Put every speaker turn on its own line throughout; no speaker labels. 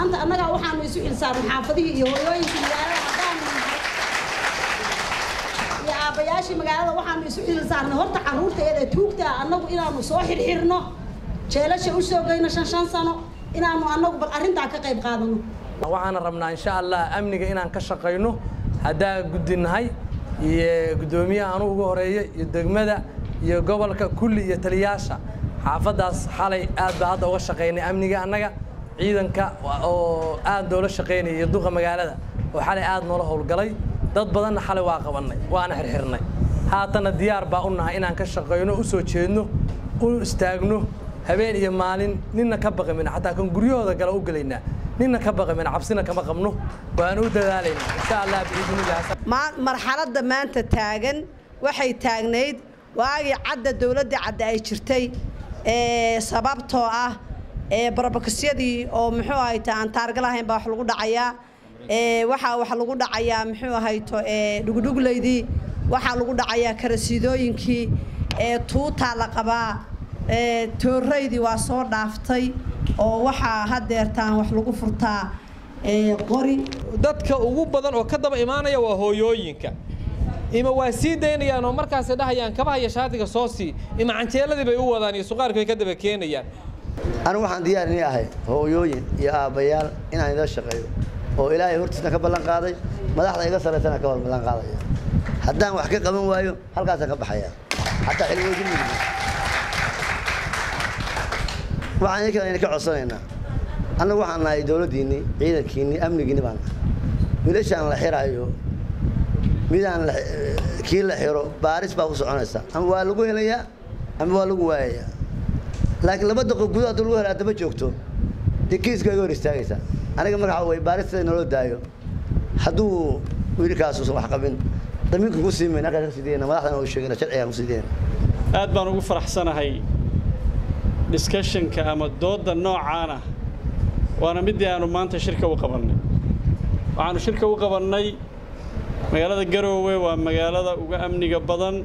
maanta annagaa waxaanu isu xilsaarnay xaafadihii iyo hooyooyinkii magaalada haddaanu nahay iyo aabbayaashii magaalada waxaanu isu xilsaarnay horta carruurta iyada tuugta annagu inaanu soo xirxirno jeelasha u soo geyno shan shan sano inaanu annagu bal arrintaa ka qayb qaadano
waxaana rabnaa insha allah amniga inaan ka shaqayno haddaa guddinahay iyo guddoomiyaha anugu ugu horeeya iyo degmada iyo gobolka kulli iyo taliyaasha xaafaddaas xalay aad baa hadda uga shaqaynay amniga annaga ciidanka oo aad noola shaqaynaya iyo duqa magaalada oo xalay aad noola howlgalay dad badanna xalay waa qabannay waana xirxirnay haatanna diyaar baa u nahay inaan ka shaqayno u soo jeedno u istaagno habeen iyo maalin ninna ka baqamin xataa kan guryahooda gala u gelaynaa ninna ka baqamin cabsina kama qabno waan u dadaalaynaa insha allah biidnillah
marxaladda maanta taagan waxay taagnayd waagii cadda dowladda cadda ay jirtay sababtoo ah barobakasyadii oo muxuu ahayto aan taarga lahayn baa wax lagu dhacayaa waxaa wax lagu dhacayaa muxuu ahayto dhugudhuglaydii waxaa lagu dhacayaa karasiidooyinkii tuutaa la qabaa tooraydii waa soo dhaaftay oo waxaa hadeertaan wax lagu furtaa qori
dadka ugu badan oo ka daba imaanaya waa hooyooyinka ima waa sii daynayaan oo markaasay dhahayaan kabaha iyo shaatiga soo sii ima canjeeladii bay u wadaan iyo suqaarkii bay ka daba keenayaan
anigu waxaan diyaar inii ahay hooyooyin iyo aabbayaal inaan idin shaqeeyo oo ilaahay hortiisna ka ballan qaaday madaxda iga sarraysana ka ballan qaadaya haddaan wax ka qaban waayo halkaasaan ka baxaya xataa xilwoodin mudug waxaan idinka idinka codsanaynaa annagu waxaan nahay dowladdiinnii ciidankiinnii amnigiinni baan nahay wiilashaan la xiraayo midaan kii la xiro baaris baa ku soconaysa ama waa lagu helayaa ama waa lagu waayayaa laakiin laba daqo gudaha hadduu lagu hela haddama joogto dee kiiska iga hor istaagaysa aniga marka waxa weye baarista naloo daayo hadduu wiilkaas uusan wax qabin damiinka ku sii mayna halkaas ka sii dayna madaxdana u sheegayna sharcigaan ku sii dayna
aad baan ugu faraxsanahay discussionka ama doodda noocaana waana middii aanu maanta shirka u qabannay waxaanu shirka u qabannay magaalada garoowe waa magaalada uga amniga badan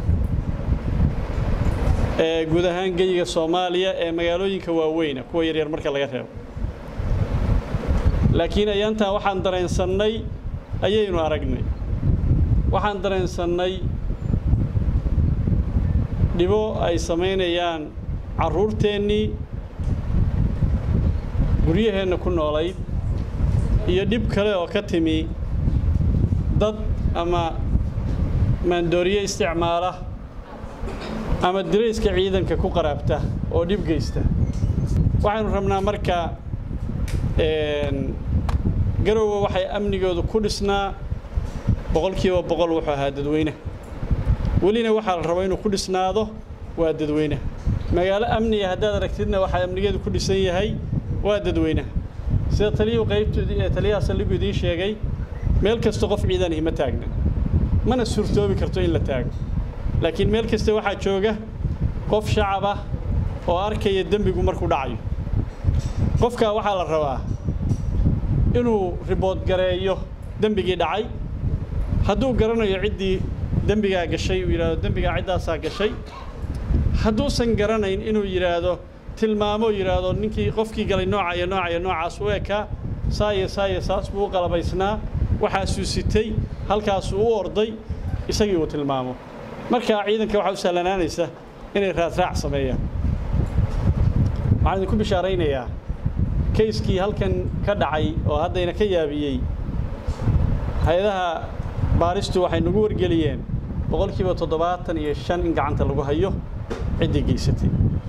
ee guud ahaan geyiga soomaaliya ee magaalooyinka waaweyna kuwa yaryar marka laga reebo laakiin ayaantan waxaan dareensannay ayaynu aragnay waxaan dareensannay dhibo ay samaynayaan carruurteennii guryaheenna ku noolayd iyo dhib kale oo ka timi dad ama maandooriye isticmaala ama dirayska ciidanka ku qaraabta oo dhib geysta waxaynu rabnaa marka garoowe waxay amnigoodu ku dhisnaa boqolkiiba boqol wuxuu ahaa dadweyne welina waxaa la rabaa inuu ku dhisnaado waa dadweyne magaalo amniga haddaad aragtidna waxaa amnigeedu ku dhisan yahay waa dadweynaha sida taliyuhu qaybtoodii ee taliyaha saldhigu idiin sheegay meel kasta qof ciidanihi ma taagna mana suurtoobi karto in la taago laakiin meel kasta waxaa jooga qof shacab ah oo arkaya dembigu markuu dhacayo qofkaa waxaa la rabaa inuu ribood gareeyo dembigii dhacay hadduu garanayo ciddii dembigaa gashay uu yidhaahdo dembigaa ciddaasaa gashay hadduusan garanayn inuu yidhaahdo tilmaamo yidhaahdo ninkii qofkii galay nooca iyo nooca iyo noocaas u ekaa saa iyo saa iyo saas buu u qalabaysnaa waxaasuu sitay halkaasuu u orday isagii uu tilmaamo markaa ciidanka waxaa u sahlanaanaysa inay raadraac sameeyaan waxaan idinku bishaaraynayaa kayskii halkan ka dhacay oo haddayna ka yaabiyey hay-adaha baaristu waxay nagu wargeliyeen boqolkiiba toddobaatan iyo shan in gacanta lagu hayo ciddii geysatay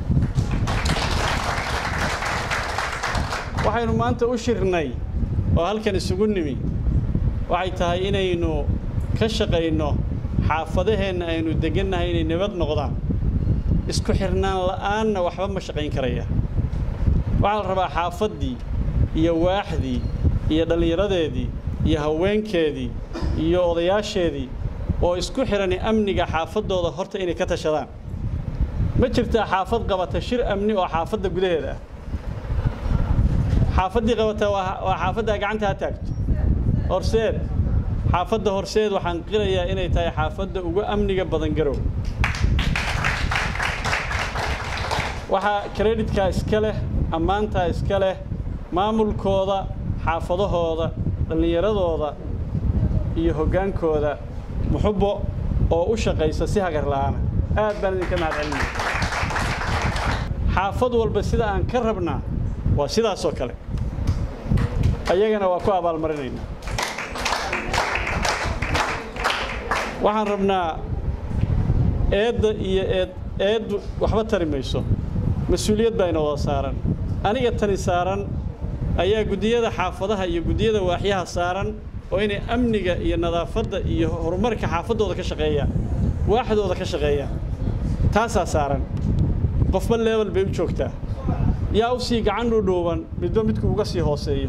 waxaynu maanta u shirnay oo halkan isugu nimi waxay tahay inaynu ka shaqayno xaafadaheenna aynu degannahay inay nabad noqdaan isku xirnaan la'aanna waxba ma shaqayn karaya waxaa la rabaa xaafaddii iyo waaxdii iyo dhallinyaradeedii iyo haweenkeedii iyo odayaasheedii oo isku xidhani amniga xaafaddooda horta inay ka tashadaan ma jirtaa xaafad qabata shir amni oo xaafadda gudaheeda ah xaafaddii qabata waa xaafaddaa gacanta ha taagto horseed xaafadda horseed waxaan qirayaa inay tahay xaafadda ugu amniga badan garow waxaa kreditkaa iska leh ammaantaa iska leh maamulkooda xaafadahooda dhallinyaradooda iyo hoggaankooda muxubbo oo u shaqaysa si hagar la'aana aad baan idinka mahad celinaya xaafad walba sida aan ka rabnaa waa sidaasoo kale ayagana waa ku abaalmarinaynaa waxaan rabnaa eedda iyo eed eeddu waxba tari mayso mas-uuliyad baa ina wada saaran aniga tani saaran ayaa guddiyada xaafadaha iyo guddiyada waaxyaha saaran oo inay amniga iyo nadaafadda iyo horumarka xaafaddooda ka shaqeeyaan waaxdooda ka shaqeeyaan taasaa saaran qofba leebel bay u joogtaa yaa u sii gacan dhudhuuban midba midku uga sii hooseeyo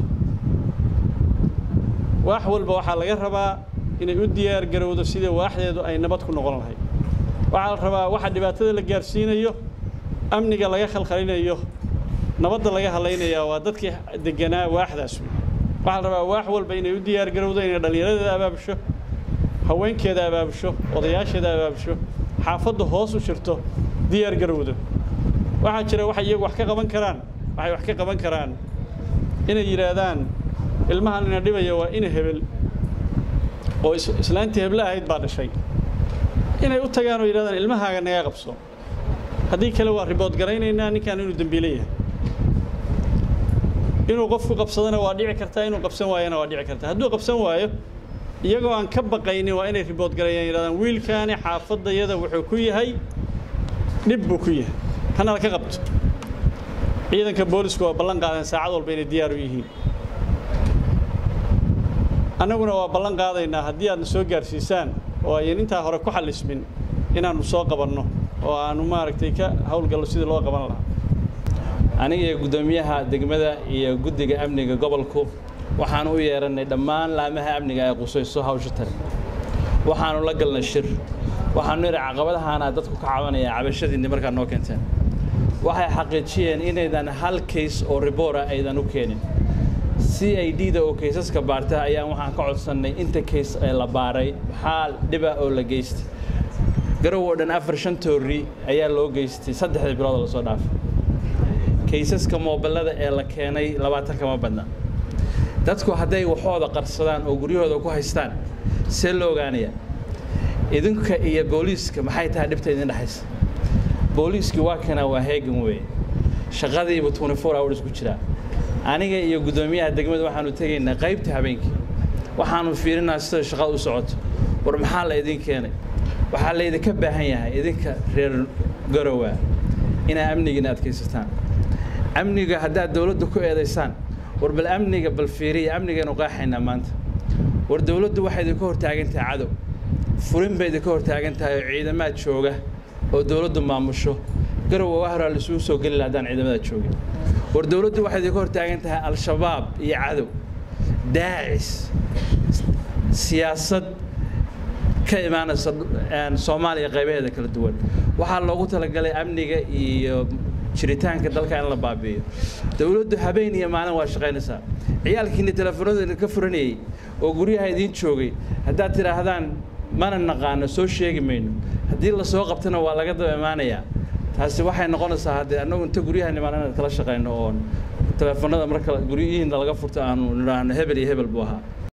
waax walba waxaa laga rabaa inay u diyaar garowdo sidii waaxdeedu ay nabad ku noqon lahayd waxaa la rabaa waxa dhibaatada la gaarsiinayo amniga laga khalkhalinayo nabadda laga hadlaynayaa waa dadkii deganaa waaxdaas waxaa la rabaa waax walba inay u diyaar garowdo inay dhallinyaradeeda abaabusho haweenkeeda abaabusho odayaasheeda abaabusho xaafaddu hoos u jirto diyaar garowdo waxaa jira waxay iyagu wax ka qaban karaan waxay wax ka qaban karaan inay yidhaahdaan ilmahan ina dhibaya waa ina hebel oo islaantii heble ahayd baa dhashay inay u tagaan oo yidhahdaan ilmahaaga naga qabso haddii kale waa ribood garaynaynaa ninkan inuu dembiile yahay inuu qofku qabsadana waa dhici kartaa inuu qabsan waayana waa dhici kartaa hadduu qabsan waayo iyagoo aan ka baqaynin waa inay ribood garayaan yidhahdaan wiilkaani xaafadayada wuxuu ku yahay dhib buu ku yahay hana la ka qabto ciidanka boolisku waa ballan qaadeen saacad walba inay diyaar u yihiin annaguna waa ballan qaadaynaa haddii aadna soo gaarsiisaan oo ayan intaa hore ku xallismin inaannu soo qabanno oo aannu maaragtay ka howlgallo sidii loo qaban lahaa
aniga iyo guddoomiyaha degmada iyo guddiga amniga gobolku waxaanu u yeerannay dhammaan laamaha amniga ay qusayso hawsha tale waxaanu la galnay shir waxaanu nidhi caqabadahaana dadku ka cabanaya cabashadiinni markaa noo keenteen waxay xaqiijiyeen inaydan hal kays oo riboora aydan u keenin c i d da oo kaysaska baarta ayaan waxaan ka codsannay inta kays ee la baaray maxaa dhiba oo la geystay garow oo dhan afar shan toori ayaa loo geystay saddexdii bilood oo lasoo dhaafay kaysaska moobillada ee la keenay labaatan kama badna dadku hadday waxooda qarsadaan oo guryahooda ku haystaan see loo ogaanaya idinka iyo booliiska maxay tahay dhibta idin dhexaysa booliiskii waa kana waa heegan weeye shaqadiiba twenty four hours ku jiraa aniga iyo guddoomiyaha degmada waxaanu tegaynaa qaybta habeenkii waxaanu fiirinaa sida shaqada u socoto war maxaa la idin keenay waxaa laydinka baahan yahay idinka reer garowa inaa amnigiina adkaysataan amniga haddaad dowladda ku eedaysaan war bal amniga bal fiiriya amnigaynu qaaxaynaa maanta war dowladdu waxay idinka hortaagan tahay cadow furin bay idinka hortaagan tahay oo ciidamaad jooga oo dowladdu maamusho garowa waa horaa laisugu soo geli laha haddaan ciidamada joogin war dowladdu waxay idinka hortaagan tahay al-shabaab iyo cadow daacis siyaasad ka imaanaysa soomaaliya qaybaheeda kala duwan waxaa loogu talagalay amniga iyo jiritaanka dalka in la baabi'iyo dowladdu habeen iyo maalin waa shaqaynaysaa ciyaalkiinni telefoonada ka furanayey oo guryaha idiin joogay haddaad tidhaahdaan mana naqaano soo sheegi mayno haddii lasoo qabtana waa laga daba imaanayaa taasi waxay noqonaysaa haddee annagu inta guryaha nimaan inaad kala shaqayno oon telefoonada marka guryihiinna laga furto aanu nidhaahno hebel iyo hebel buu ahaa